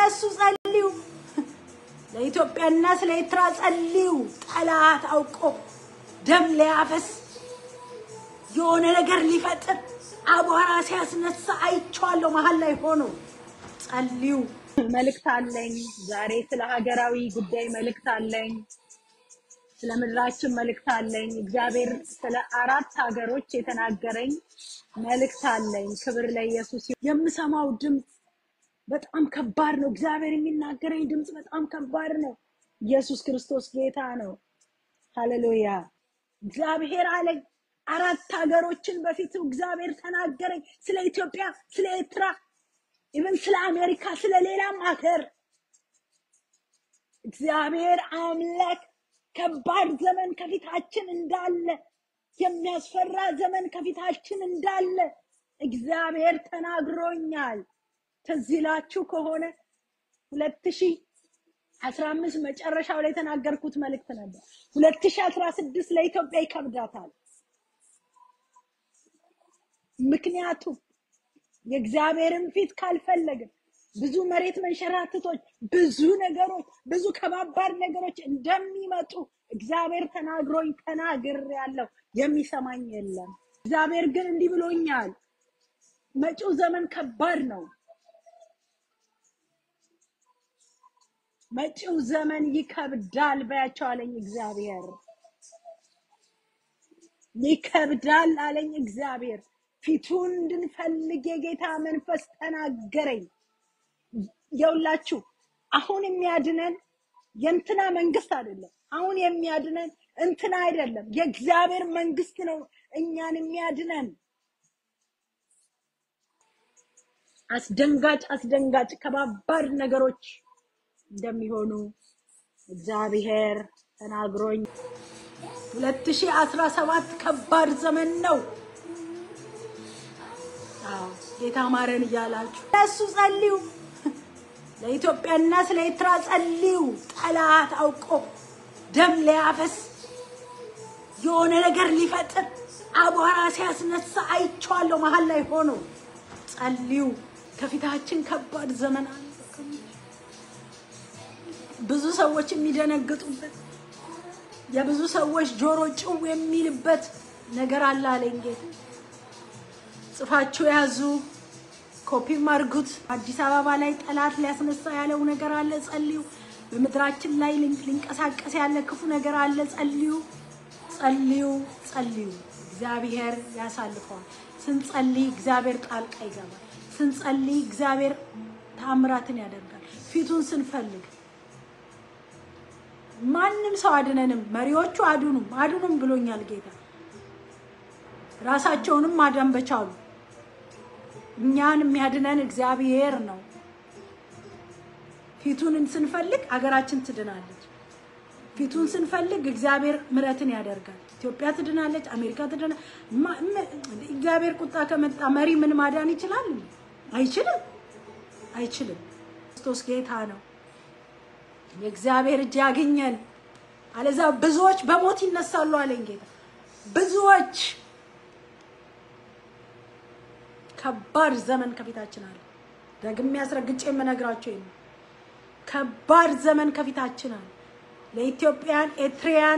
እሱ ጸልዩ። ለኢትዮጵያና ስለ ኤርትራ ጸልዩ። ጠላት አውቆ ደም ሊያፈስ የሆነ ነገር ሊፈጥር አቧራ ሲያስነሳ አይቼዋለሁ። መሀል ላይ ሆኖ ጸልዩ። መልእክት አለኝ ዛሬ ስለ ሀገራዊ ጉዳይ መልእክት አለኝ። ስለ ምድራችን መልእክት አለኝ። እግዚአብሔር ስለ አራት ሀገሮች የተናገረኝ መልእክት አለኝ። ክብር ለኢየሱስ ይሁን። የምሰማው ድምፅ በጣም ከባድ ነው። እግዚአብሔር የሚናገረኝ ድምፅ በጣም ከባድ ነው። ኢየሱስ ክርስቶስ ጌታ ነው። ሃሌሉያ። እግዚአብሔር አለኝ አራት ሀገሮችን በፊቱ እግዚአብሔር ተናገረኝ። ስለ ኢትዮጵያ፣ ስለ ኤርትራ፣ ኢቨን ስለ አሜሪካ፣ ስለ ሌላም ሀገር እግዚአብሔር አምላክ ከባድ ዘመን ከፊታችን እንዳለ የሚያስፈራ ዘመን ከፊታችን እንዳለ እግዚአብሔር ተናግሮኛል። ትዝ ይላችሁ ከሆነ ሁለት ሺህ አስራ አምስት መጨረሻው ላይ የተናገርኩት መልእክት ነበር። ሁለት ሺህ አስራ ስድስት ለኢትዮጵያ ይከብዳታል። ምክንያቱም የእግዚአብሔርን ፊት ካልፈለግን ብዙ መሬት መንሸራተቶች፣ ብዙ ነገሮች፣ ብዙ ከባባድ ነገሮች እንደሚመጡ እግዚአብሔር ተናግሮኝ ተናግር ያለው የሚሰማኝ የለም። እግዚአብሔር ግን እንዲህ ብሎኛል፣ መጪው ዘመን ከባድ ነው። መጪው ዘመን ይከብዳል በያቸው አለኝ እግዚአብሔር። ይከብዳል አለኝ እግዚአብሔር። ፊቱን እንድንፈልግ የጌታ መንፈስ ተናገረኝ። የውላችሁ አሁን የሚያድነን የእንትና መንግስት አይደለም። አሁን የሚያድነን እንትና አይደለም፣ የእግዚአብሔር መንግስት ነው እኛን የሚያድነን። አስደንጋጭ አስደንጋጭ ከባባድ ነገሮች እንደሚሆኑ እግዚአብሔር ተናግሮኝ 2017 ከባድ ዘመን ነው። አዎ ጌታ ማረን እያላችሁ ለእሱ ጸልዩ። ለኢትዮጵያና ስለ ኤርትራ ጸልዩ። ጠላት አውቆ ደም ሊያፈስ የሆነ ነገር ሊፈጥር አቧራ ሲያስነሳ አይቼዋለሁ። መሀል ላይ ሆኖ ጸልዩ። ከፊታችን ከባድ ዘመን አለ። ብዙ ሰዎች የሚደነግጡበት የብዙ ሰዎች ጆሮ ጭው የሚልበት ነገር አለ አለኝ ጌታ። ጽፋችሁ ያዙ፣ ኮፒም አድርጉት። አዲስ አበባ ላይ ጠላት ሊያስነሳ ያለው ነገር አለ፣ ጸልዩ። በምድራችን ላይ ሊን- ሊንቀሳቀስ ያለ ክፉ ነገር አለ፣ ጸልዩ፣ ጸልዩ፣ ጸልዩ። እግዚአብሔር ያሳልፈዋል። ስንጸልይ እግዚአብሔር ጣልቃ ይገባል። ስንጸልይ እግዚአብሔር ታምራትን ያደርጋል። ፊቱን ስንፈልግ ማንም ሰው አድነንም፣ መሪዎቹ አድኑም አድኑም ብሎኛል ጌታ። ራሳቸውንም ማዳን በቻሉ እኛን የሚያድነን እግዚአብሔር ነው። ፊቱን ስንፈልግ አገራችን ትድናለች። ፊቱን ስንፈልግ እግዚአብሔር ምሕረትን ያደርጋል። ኢትዮጵያ ትድናለች፣ አሜሪካ ትድና ማ- ም- እግዚአብሔር ቁጣ ከመጣ መሪ ምን ማዳን ይችላል? አይችልም፣ አይችልም። ክርስቶስ ጌታ ነው። የእግዚአብሔር እጅ ያገኘን፣ አለዛ ብዙዎች በሞት ይነሳሉ አለኝ ጌታ። ብዙዎች ከባድ ዘመን ከፊታችን አለ። ደግሜ አስረግጬ የምነግራቸው ይሄን ነው። ከባድ ዘመን ከፊታችን አለ። ለኢትዮጵያን ኤርትራያን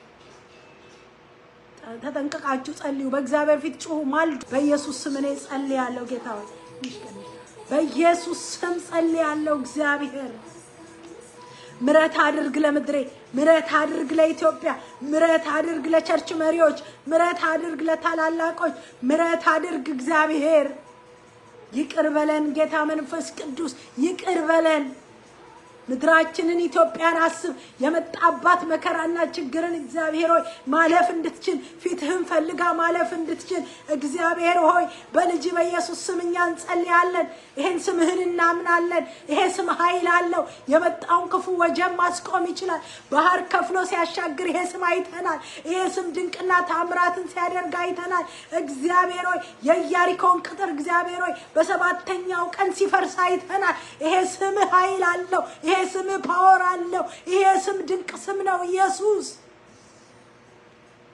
ተጠንቀቃችሁ ጸልዩ። በእግዚአብሔር ፊት ጩሁ፣ ማልዱ። በኢየሱስ ስም እኔ ጸልያለሁ። ጌታ ሆይ በኢየሱስ ስም ጸልያለሁ። እግዚአብሔር ምረት አድርግ ለምድሬ፣ ምረት አድርግ ለኢትዮጵያ፣ ምረት አድርግ ለቸርች መሪዎች፣ ምረት አድርግ ለታላላቆች፣ ምረት አድርግ እግዚአብሔር። ይቅር በለን ጌታ መንፈስ ቅዱስ ይቅር በለን። ምድራችንን ኢትዮጵያን አስብ። የመጣባት መከራና ችግርን እግዚአብሔር ሆይ ማለፍ እንድትችል ፊትህን ፈልጋ ማለፍ እንድትችል እግዚአብሔር ሆይ በልጅ በኢየሱስ ስም እኛ እንጸልያለን። ይሄን ስምህን እናምናለን። ይሄ ስም ኃይል አለው። የመጣውን ክፉ ወጀብ ማስቆም ይችላል። ባህር ከፍሎ ሲያሻግር ይሄ ስም አይተናል። ይሄ ስም ድንቅና ታምራትን ሲያደርግ አይተናል። እግዚአብሔር ሆይ የኢያሪኮን ቅጥር እግዚአብሔር ሆይ በሰባተኛው ቀን ሲፈርስ አይተናል። ይሄ ስም ኃይል አለው። ይሄ ስም ፓወር አለው። ይሄ ስም ድንቅ ስም ነው ኢየሱስ።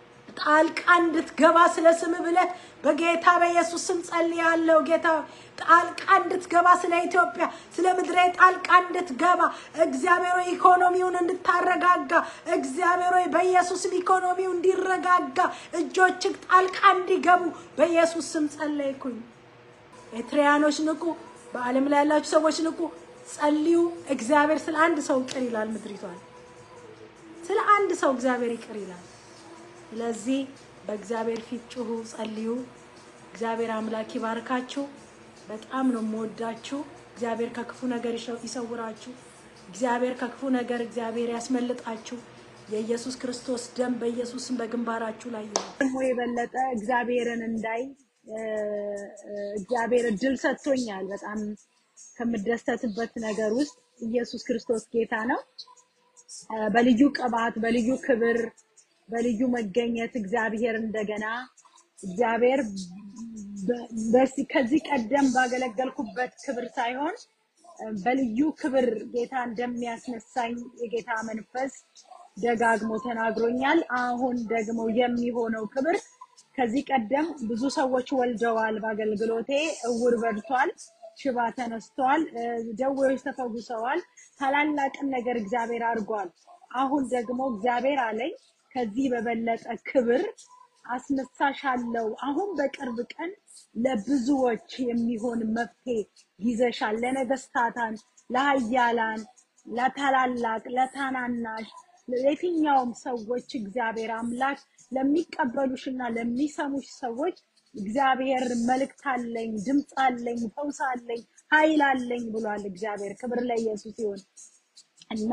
ጣልቃ እንድትገባ ስለ ስም ብለህ በጌታ በኢየሱስ ስም ጸልያለሁ። ጌታ ሆይ ጣልቃ እንድትገባ ስለ ኢትዮጵያ ስለ ምድሬ ጣልቃ እንድትገባ እግዚአብሔር ሆይ ኢኮኖሚውን እንድታረጋጋ እግዚአብሔር ሆይ በኢየሱስ ስም ኢኮኖሚው እንዲረጋጋ እጆችህ ጣልቃ እንዲገቡ በኢየሱስ ስም ጸለይኩኝ። ኤርትራያኖች ንቁ፣ በዓለም ላይ ያላችሁ ሰዎች ንቁ፣ ጸልዩ። እግዚአብሔር ስለ አንድ ሰው ይቅር ይላል ምድሪቷን ስለ አንድ ሰው እግዚአብሔር ይቅር ይላል። ስለዚህ በእግዚአብሔር ፊት ጩሁ፣ ጸልዩ። እግዚአብሔር አምላክ ይባርካችሁ። በጣም ነው የምወዳችሁ። እግዚአብሔር ከክፉ ነገር ይሸ- ይሰውራችሁ። እግዚአብሔር ከክፉ ነገር እግዚአብሔር ያስመልጣችሁ። የኢየሱስ ክርስቶስ ደም በኢየሱስም በግንባራችሁ ላይ ይሁን። ደግሞ የበለጠ እግዚአብሔርን እንዳይ እ፣ እ፣ እግዚአብሔር እድል ሰጥቶኛል። በጣም ከምደሰትበት ነገር ውስጥ ኢየሱስ ክርስቶስ ጌታ ነው። እ፣ በልዩ ቅባት፣ በልዩ ክብር፣ በልዩ መገኘት እግዚአብሔር እንደገና እግዚአብሔር በ- በዚህ ከዚህ ቀደም ባገለገልኩበት ክብር ሳይሆን እ፣ በልዩ ክብር ጌታ እንደሚያስነሳኝ የጌታ መንፈስ ደጋግሞ ተናግሮኛል። አሁን ደግሞ የሚሆነው ክብር ከዚህ ቀደም ብዙ ሰዎች ወልደዋል። በአገልግሎቴ እውር በርቷል፣ ሽባ ተነስቷል፣ እ፣ ደዌዎች ተፈውሰዋል። ታላላቅን ነገር እግዚአብሔር አድርጓል። አሁን ደግሞ እግዚአብሔር አለኝ ከዚህ በበለጠ ክብር አስነሳሻለሁ። አሁን በቅርብ ቀን ለብዙዎች የሚሆን መፍትሄ ይዘሻል። ለነገስታታን፣ ለሀያላን፣ ለታላላቅ፣ ለታናናሽ፣ ለየትኛውም ሰዎች እግዚአብሔር አምላክ ለሚቀበሉሽና ለሚሰሙሽ ሰዎች እግዚአብሔር መልእክት አለኝ፣ ድምፅ አለኝ፣ ፈውስ አለኝ፣ ኃይል አለኝ ብሏል እግዚአብሔር። ክብር ለኢየሱስ ይሁን። እና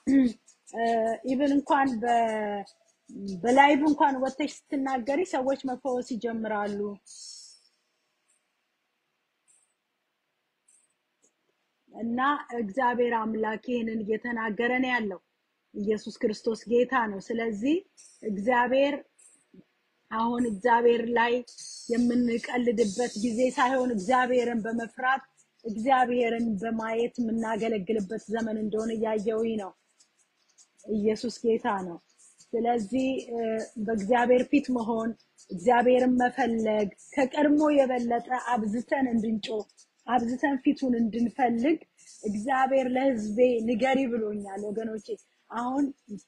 ኢቭን እንኳን በ- በላይቭ እንኳን ወጥተሽ ስትናገሪ ሰዎች መፈወስ ይጀምራሉ። እና እግዚአብሔር አምላክ ይህንን እየተናገረ ነው ያለው። ኢየሱስ ክርስቶስ ጌታ ነው። ስለዚህ እግዚአብሔር አሁን እግዚአብሔር ላይ የምንቀልድበት ጊዜ ሳይሆን እግዚአብሔርን በመፍራት እግዚአብሔርን በማየት የምናገለግልበት ዘመን እንደሆነ እያየሁኝ ነው። ኢየሱስ ጌታ ነው። ስለዚህ እ፣ በእግዚአብሔር ፊት መሆን እግዚአብሔርን መፈለግ ከቀድሞ የበለጠ አብዝተን እንድንጮህ አብዝተን ፊቱን እንድንፈልግ እግዚአብሔር ለሕዝቤ ንገሪ ብሎኛል ወገኖቼ። አሁን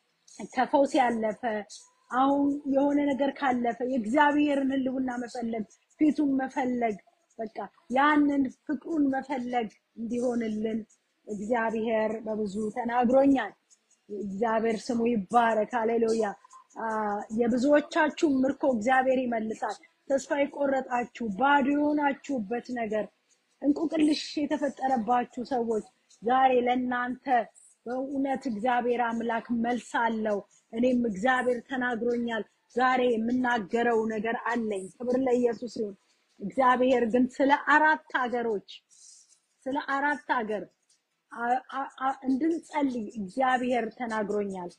ከፈውስ ያለፈ አሁን የሆነ ነገር ካለፈ የእግዚአብሔርን ሕልውና መፈለግ ፊቱን መፈለግ በቃ ያንን ፍቅሩን መፈለግ እንዲሆንልን እግዚአብሔር በብዙ ተናግሮኛል። እግዚአብሔር ስሙ ይባረክ። ሃሌሉያ። አ፣ የብዙዎቻችሁ ምርኮ እግዚአብሔር ይመልሳል። ተስፋ የቆረጣችሁ ባዶ የሆናችሁበት ነገር እንቁቅልሽ የተፈጠረባችሁ ሰዎች ዛሬ ለእናንተ በእውነት እግዚአብሔር አምላክ መልስ አለው። እኔም እግዚአብሔር ተናግሮኛል። ዛሬ የምናገረው ነገር አለኝ። ክብር ለኢየሱስ ይሁን። እግዚአብሔር ግን ስለ አራት ሀገሮች ስለ አራት ሀገር አ- አ- አ- እንድንጸልይ እግዚአብሔር ተናግሮኛል።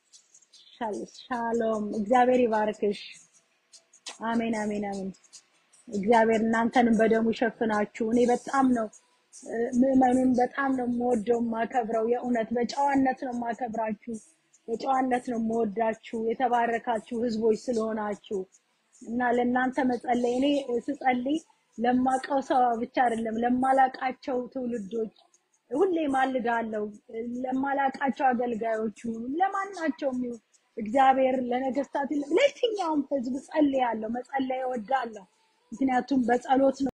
ሻል- ሻሎም። እግዚአብሔር ይባርክሽ። አሜን፣ አሜን፣ አሜን። እግዚአብሔር እናንተንም በደሙ ሸፍናችሁ። እኔ በጣም ነው እ፣ ምዕመኑን በጣም ነው የምወደው የማከብረው። የእውነት በጨዋነት ነው የማከብራችሁ፣ በጨዋነት ነው የምወዳችሁ። የተባረካችሁ ህዝቦች ስለሆናችሁ እና ለእናንተ መጸለይ እኔ ስጸልይ ለማቀው ሰው ብቻ አይደለም ለማላቃቸው ትውልዶች ሁሌ ማልዳለው ለማላቃቸው አገልጋዮቹ ለማናቸውም ይሁን እግዚአብሔር ለነገስታት ለየትኛውም ህዝብ ጸልያለሁ፣ መጸለይ እወዳለሁ። ምክንያቱም በጸሎት ነው